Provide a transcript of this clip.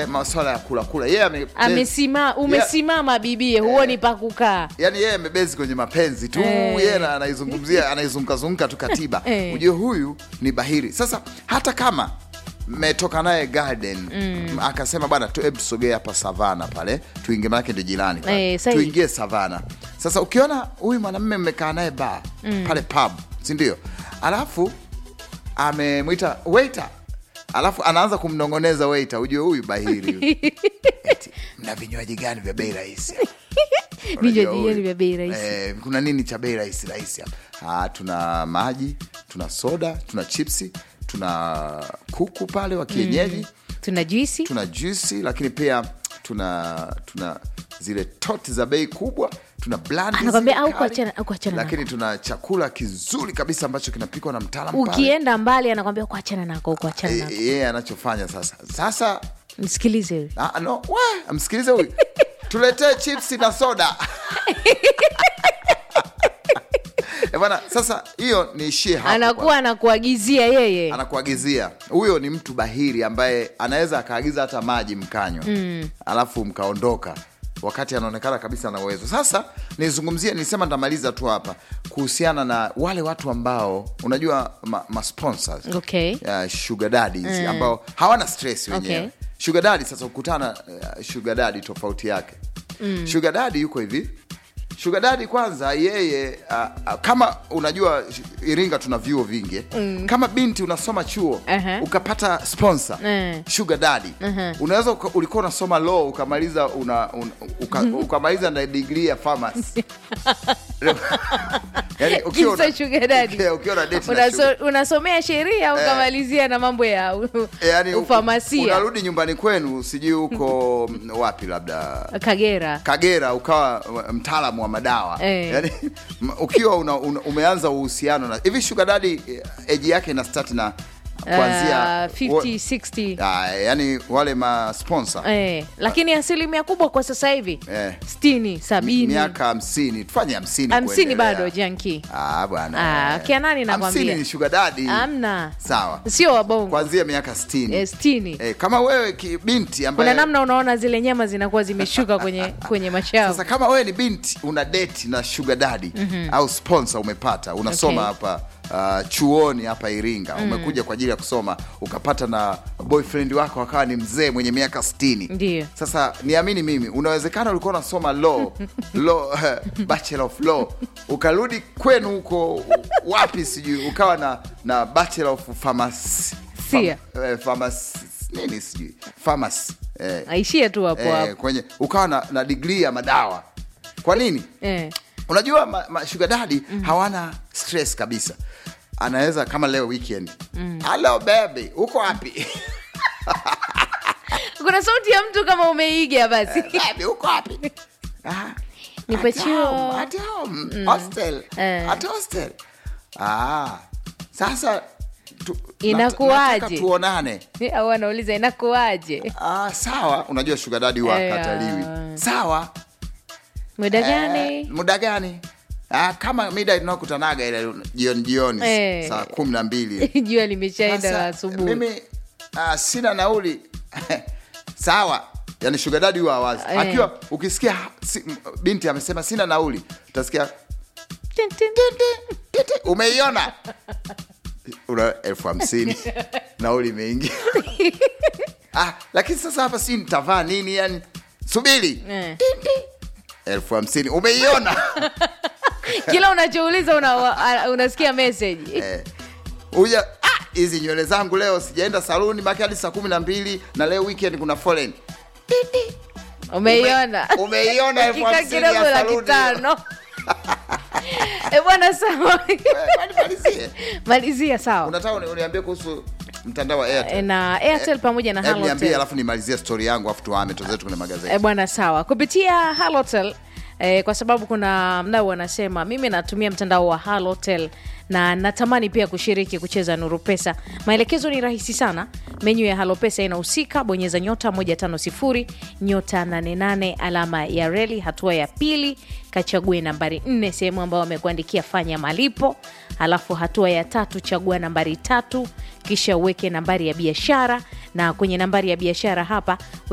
eh, maswala ya kula kula yeye ame amesima umesimama bibie huoni pa kukaa yani yeye amebezi kwenye mapenzi tu Eh. yeye na- anaizungumzia anaizungukazunguka tu katiba Eh. ujue huyu ni bahiri sasa hata kama mmetoka naye garden mm. akasema bwana tu hebu tusogee hapa savana pale tuingie manake ndio jirani pale. Eh, sahi. tuingie savana sasa ukiona huyu mwanamme mmekaa naye ba mm. pale pub sindio alafu amemwita waiter alafu anaanza kumnongoneza waiter ujue huyu bahiri huyu. Eti, mna vinywaji gani vya bei rahisi vinywaji Unajua gani huyu. vya bei rahisi? Eh, kuna nini cha bei rahisi rahisi hapa Ah, tuna maji tuna soda tuna chipsi tuna kuku pale wa kienyeji tuna juisi tuna juisi lakini pia tuna tuna zile toti za bei kubwa tuna blandi Anakwambia, zile au kali, kuachana- au kuachana lakini tuna chakula kizuri kabisa ambacho kinapikwa na mtaalamu pale. ukienda mbali anakwambia kuachana nako kuachana Eh, nako yeye anachofanya sasa sasa msikilize huyu ah, no, we, msikilize huyu tuletee chipsi na soda Eh, bwana sasa hiyo niishie hapo anakuwa anakuagizia yeye anakuagizia huyo ni mtu bahiri ambaye anaweza akaagiza hata maji mkanywa mm. alafu mkaondoka wakati anaonekana kabisa na uwezo sasa nizungumzie nisema nitamaliza tu hapa kuhusiana na wale watu ambao unajua ma, ma sponsors Okay. uh, sugar daddies ambao hawana stress wenyewe Okay. sugar daddy sasa ukutana uh, sugar daddy tofauti yake mm. sugar daddy yuko hivi sugar daddy kwanza yeye uh, uh, kama unajua sh- iringa tuna vyuo vingi mm. kama binti unasoma chuo Aha. ukapata sponsor Eh. sugar daddy unaweza uka- ulikuwa unasoma law ukamaliza una, una, uka, ukamaliza na degree ya pharmacy yani ukiwa Kisa sugar daddy. ukiwa- ukiwa na date na sugar- Unaso, unasomea sheria ukamalizia na mambo ya u- yani ufamasia unarudi nyumbani kwenu sijui huko mm, wapi labda kagera kagera ukawa mtaalamu wa madawa Eh. yani, m- ukiwa una, una, umeanza uhusiano na hivi sugar daddy eh, eji yake ina start na kuanzia uh, 50 60 Ah, yani wale ma sponsor eh, lakini asilimia kubwa kwa sasa hivi Eh. sitini sabini miaka hamsini tufanye hamsini hamsini kuendelea. bado janki Ah, bwana Ah, kia nani nakwambia? hamsini ni sugar daddy amna sawa sio wabongo kuanzia miaka sitini eh, sitini eh, kama wewe ki, binti ambaye kuna namna unaona zile nyama zinakuwa zimeshuka kwenye kwenye mashavu Sasa kama wewe ni binti una date na sugar daddy au sponsor umepata unasoma Okay. hapa uh, chuoni hapa Iringa umekuja kwa ajili ya kusoma ukapata na boyfriend wako akawa ni mzee mwenye miaka 60 Ndiyo. Sasa niamini mimi, unawezekana ulikuwa unasoma law, law bachelor of law ukarudi kwenu huko wapi sijui ukawa na na bachelor of pharmacy Sia. Pham- eh, pharmacy nini sijui pharmacy eh, aishie tu hapo eh, hapo kwenye ukawa na, na digrii ya madawa kwa nini eh. unajua ma, ma, sugar daddy hawana stress kabisa anaweza kama leo weekend halo baby uko wapi kuna sauti ya mtu kama umeiga basi baby uko wapi Ah, Nipo at chuo. home, at home, hostel Eh. at hostel ah, sasa tu, Inakuwaje? nataka tuonane au anauliza inakuwaje ah, sawa unajua sugar daddy huwa Eh, akataliwi ah. sawa muda Eh, gani muda gani ah, kama mida tunakutanaga ile jioni jioni Eh. saa kumi na mbili jua limeshaenda la Sasa, asubuhi mimi ah, sina nauli sawa yani shugadadi huwa awazi Eh. akiwa ukisikia si, m- binti amesema sina nauli utasikia Tin, tin. "Titi, titi." umeiona una elfu hamsini nauli imeingia ah, lakini sasa hapa si nitavaa nini yani subiri Eh. Titi. elfu hamsini umeiona kila unachouliza una, wa- unasikia message Eh, uja ah, hizi nywele zangu leo sijaenda saluni maki hadi saa kumi na mbili na leo weekend kuna foleni umeiona Ume- umeiona elfu Dakika hamsini kidogo ya laki saluni. tano e bwana sawa Eh, kwani malizie. malizia sawa unataka uni- uniambie kuhusu mtandao wa Airtel? E, na airtel pamoja na Hebu niambie halotel alafu nimalizie stori yangu afu tuhame tuzetu kwenye magazeti e, bwana sawa kupitia halotel e, kwa sababu kuna mdau anasema mimi natumia mtandao wa halotel na natamani pia kushiriki kucheza nuru pesa maelekezo ni rahisi sana menyu ya halo pesa inahusika bonyeza nyota 150 nyota 88 alama ya reli hatua ya pili kachague nambari 4 sehemu ambayo wamekuandikia fanya malipo alafu hatua ya tatu chagua nambari tatu kisha uweke nambari ya biashara na kwenye nambari ya biashara hapa